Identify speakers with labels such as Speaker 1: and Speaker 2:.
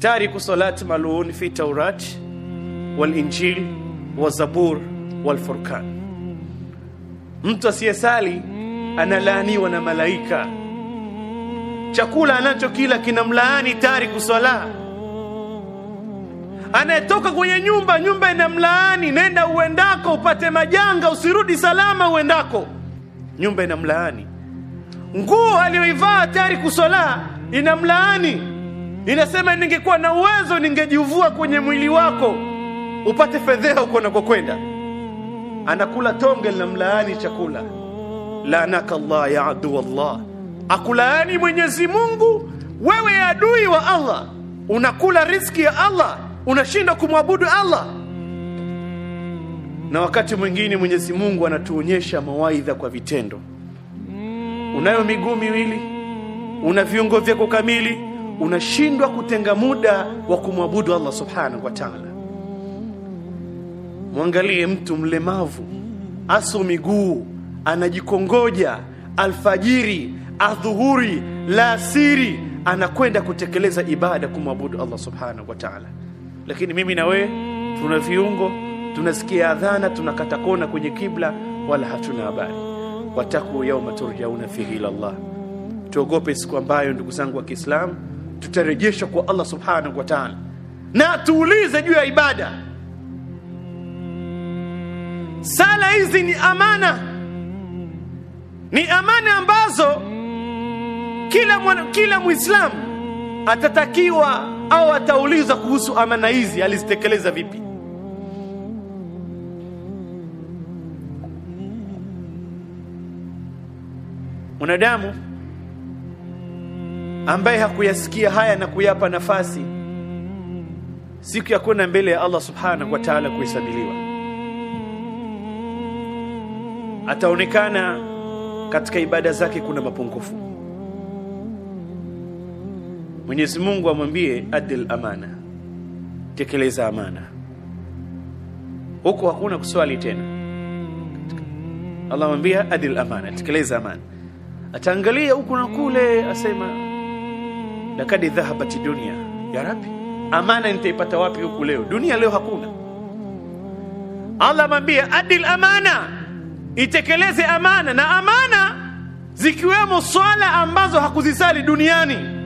Speaker 1: tariku salati malun fi taurat walinjil wazabur walfurqan mtu asiyesali analaaniwa na malaika chakula anachokila kinamlaani tariku swala anayetoka kwenye nyumba nyumba inamlaani nenda uendako upate majanga usirudi salama uendako nyumba inamlaani nguo aliyoivaa tariku swala inamlaani inasema ningekuwa na uwezo ningejivua kwenye mwili wako upate fedheha uko nakokwenda anakula tonge linamlaani chakula laanaka Allah ya adu Allah akulaani Mwenyezi Mungu wewe adui wa Allah unakula riziki ya Allah unashinda kumwabudu Allah na wakati mwingine Mwenyezi Mungu anatuonyesha mawaidha kwa vitendo unayo miguu miwili una viungo vyako kamili unashindwa kutenga muda wa kumwabudu Allah subhanahu wa ta'ala mwangalie mtu mlemavu aso miguu anajikongoja alfajiri adhuhuri la asiri anakwenda kutekeleza ibada kumwabudu Allah subhanahu wa ta'ala lakini mimi na wewe tuna viungo tunasikia adhana tunakata kona kwenye kibla wala hatuna habari wataku yauma turjauna fihi ila Allah tuogope siku ambayo ndugu zangu wa Kiislamu tutarejeshwa kwa Allah subhanahu wa ta'ala na tuulize juu ya ibada sala hizi ni amana ni amana ambazo kila mwana, kila muislamu atatakiwa au ataulizwa kuhusu amana hizi alizitekeleza vipi mwanadamu ambaye hakuyasikia haya na kuyapa nafasi siku ya kwenda mbele ya Allah subhanahu wa ta'ala kuhesabiliwa ataonekana katika ibada zake kuna mapungufu Mwenyezi Mungu amwambie adil amana tekeleza amana huko hakuna kuswali tena Allah amwambia adil amana tekeleza amana ataangalia huku na kule asema lakad dhahabati dunia ya rabbi amana nitaipata wapi huku leo dunia leo hakuna Allah amwambia adil amana itekeleze amana na amana zikiwemo swala ambazo hakuzisali duniani